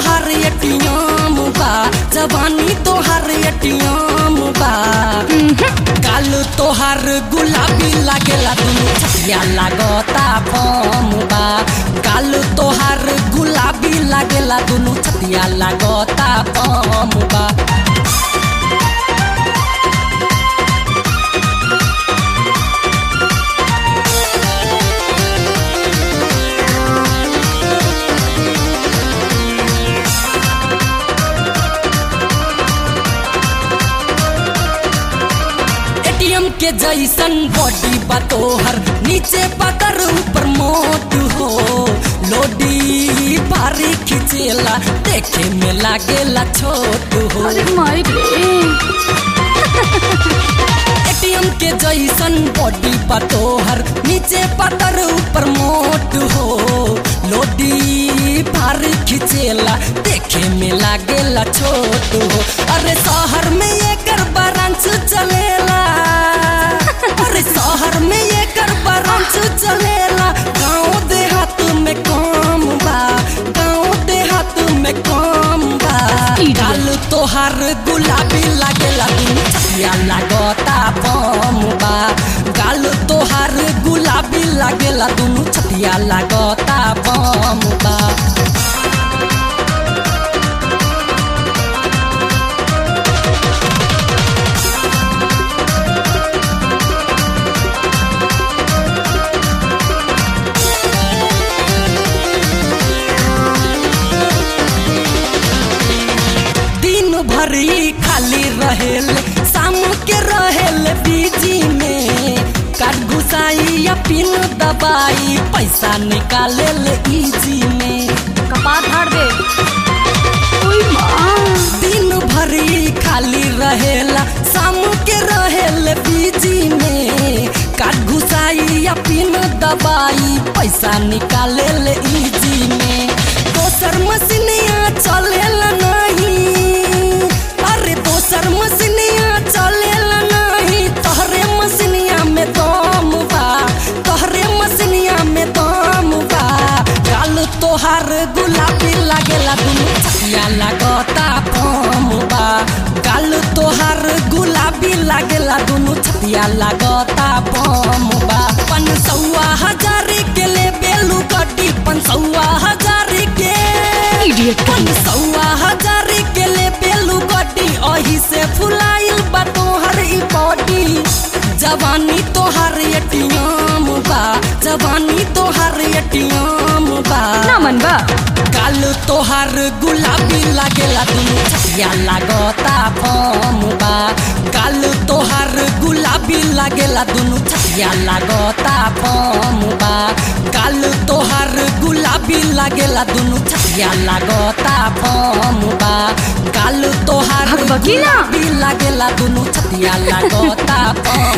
तोहार एटीएम बा जवानी तोहार एटीएम बा गाल तोहार गुलाबी लागेला दुनु छतिया लागता बम बा गाल तोहार गुलाबी लागेला दुनु छतिया लागता बम बा एटीएम के जैसन बॉडी बा तोहर नीचे पतर ऊपर मोट हो लोडी भारी खिंचेला देखे में लागेला छोट हो अरे माई रे एटीएम के जैसन बॉडी बा तोहर नीचे पतर ऊपर मोट हो लोडी भारी खिंचेला देखे में लागेला छोट हो अरे शहर में एकर ब्रांच चलेला अरे शहर में एकर ब्रांच चलेला गांव देहात में कम बा गांव देहात में कम बा गाल तोहार गुलाबी लागेला दुनु छतिया लागता बम बा गाल तोहार गुलाबी लागेला दुनु छतिया लागता बम बा दिन भरी खाली रहेल शाम के रहेल बीजी में काट घुसाई या पिन दबाई पैसा निकाले ले इजी में कपाट हार दे ओई माँ दिन भरी खाली रहेला शाम के रहेल बीजी में काट घुसाई या पिन दबाई पैसा निकाले ले इजी में दोसर मशीनिया चलेला नहीं अरे दोसर मशीनिया चलेला नहीं तोहरे मशीनिया में दम बा तोहरे मशीनिया में दम बा गाल तोहार गुलाबी लागेला दुनु छतिया लागता बम बा गाल तोहार गुलाबी लागेला दुनु छतिया लागता बम बा पन सौआ हजार के ले बेलू गड्डी पन सौआ हजार के इडियट पन सौआ हजार के ले बेलू गड्डी अही से फुलाइल बा तोहर ई बॉडी जवानी तोहर एटीएम बा जवानी तोहर एटीएम बा ना मन बा गाल तोहार गुलाबी लागेला दुनु छतिया लागता बम बा गाल तोहार गुलाबी लागेला दुनु छतिया लागता बम बा गाल तोहार गुलाबी लागेला दुनु छतिया लागता बम बा गाल तोहार भगभगी ना। गुलाबी लागेला दुनु छतिया लागता बम